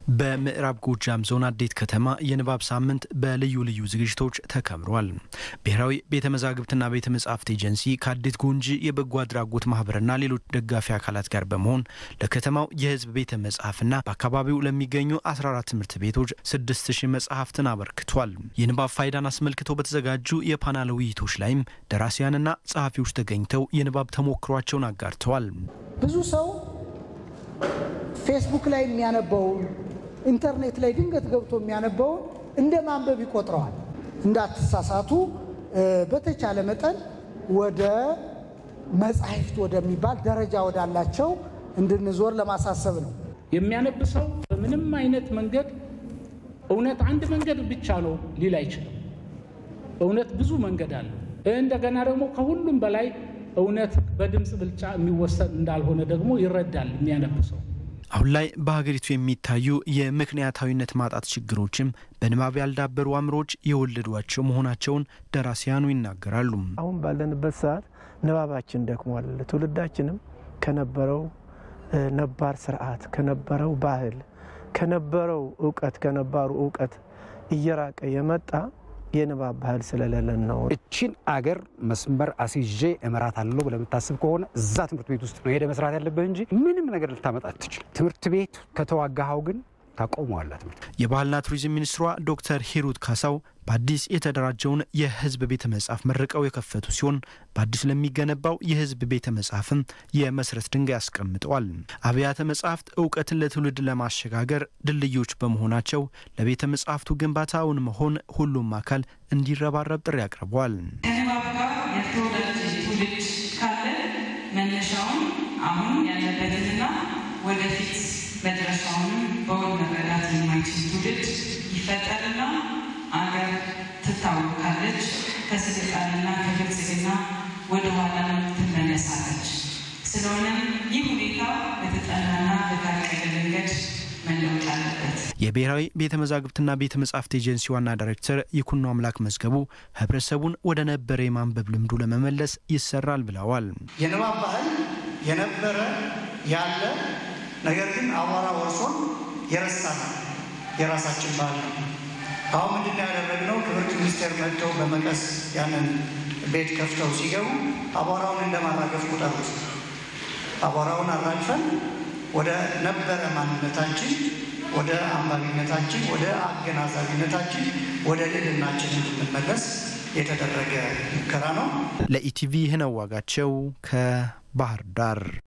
በምዕራብ ጎጃም ዞን አዴት ከተማ የንባብ ሳምንት በልዩ ልዩ ዝግጅቶች ተከብሯል። ብሔራዊ ቤተ መዛግብትና ቤተ መጻሕፍት ኤጀንሲ ከአዴት ጎንጂ የበጎ አድራጎት ማህበርና ሌሎች ደጋፊ አካላት ጋር በመሆን ለከተማው የሕዝብ ቤተ መጽሐፍና በአካባቢው ለሚገኙ 14 ትምህርት ቤቶች 6000 መጽሐፍትን አበርክቷል። የንባብ ፋይዳን አስመልክቶ በተዘጋጁ የፓናል ውይይቶች ላይም ደራሲያንና ጸሐፊዎች ተገኝተው የንባብ ተሞክሯቸውን አጋርተዋል። ብዙ ሰው ፌስቡክ ላይ የሚያነበውን ኢንተርኔት ላይ ድንገት ገብቶ የሚያነበውን እንደ ማንበብ ይቆጥረዋል። እንዳትሳሳቱ በተቻለ መጠን ወደ መጻሕፍት ወደሚባል ደረጃ ወዳላቸው እንድንዞር ለማሳሰብ ነው። የሚያነብ ሰው በምንም አይነት መንገድ እውነት አንድ መንገድ ብቻ ነው ሊል አይችልም። እውነት ብዙ መንገድ አለው። እንደገና ደግሞ ከሁሉም በላይ እውነት በድምፅ ብልጫ የሚወሰን እንዳልሆነ ደግሞ ይረዳል የሚያነብ ሰው። አሁን ላይ በሀገሪቱ የሚታዩ የምክንያታዊነት ማጣት ችግሮችም በንባብ ያልዳበሩ አእምሮዎች የወለዷቸው መሆናቸውን ደራሲያኑ ይናገራሉ። አሁን ባለንበት ሰዓት ንባባችን ደክሟል። ትውልዳችንም ከነበረው ነባር ስርዓት፣ ከነበረው ባህል፣ ከነበረው እውቀት ከነባሩ እውቀት እየራቀ የመጣ የንባብ ባህል ስለሌለን ነው። እቺን አገር መስመር አስይዤ እመራት አለው ብለህ የምታስብ ከሆነ እዛ ትምህርት ቤት ውስጥ ነው ሄደ መስራት ያለብህ እንጂ ምንም ነገር ልታመጣ አትችል። ትምህርት ቤት ከተዋጋኸው ግን ታቆመዋለህ። ትምህርት የባህልና ቱሪዝም ሚኒስትሯ ዶክተር ሂሩት ካሳው በአዲስ የተደራጀውን የሕዝብ ቤተ መጽሐፍ መርቀው የከፈቱ ሲሆን በአዲስ ለሚገነባው የሕዝብ ቤተ መጽሐፍም የመሰረት ድንጋይ አስቀምጠዋል። አብያተ መጽሐፍት እውቀትን ለትውልድ ለማሸጋገር ድልድዮች በመሆናቸው ለቤተ መጽሐፍቱ ግንባታውን መሆን ሁሉም አካል እንዲረባረብ ጥሪ አቅርበዋል። ከንባብ ጋር የተወዳጀ ትውልድ ካለ መነሻውን አሁን ያለበትንና ወደፊት መድረሻውንም በውል መረዳት የማይችል ትውልድ ይፈጠርና አገር ትታወቃለች። ከስልጣንና ከብልጽግና ወደ ኋላ ትመለሳለች። ስለሆነም ይህ ሁኔታ በተጠናና በታቀደ መንገድ መለወጥ አለበት። የብሔራዊ ቤተ መዛግብትና ቤተ መጻሕፍት ኤጀንሲ ዋና ዳይሬክተር ይኩኖ አምላክ መዝገቡ ህብረተሰቡን ወደ ነበረ የማንበብ ልምዱ ለመመለስ ይሰራል ብለዋል። የንባብ ባህል የነበረ ያለ ነገር ግን አቧራ ወርሶን የረሳን የራሳችን ባህል ነው። አሁን ምንድን ያደረግነው ትምህርት ሚኒስቴር መጥተው በመቀስ ያንን ቤት ከፍተው ሲገቡ አቧራውን እንደማራገፍ ቁጠሩት። አቧራውን አራግፈን ወደ ነበረ ማንነታችን፣ ወደ አንባቢነታችን፣ ወደ አገናዛቢነታችን፣ ወደ ልዕልናችን እንድንመለስ የተደረገ ሙከራ ነው። ለኢቲቪ ህነው ዋጋቸው ከባህር ዳር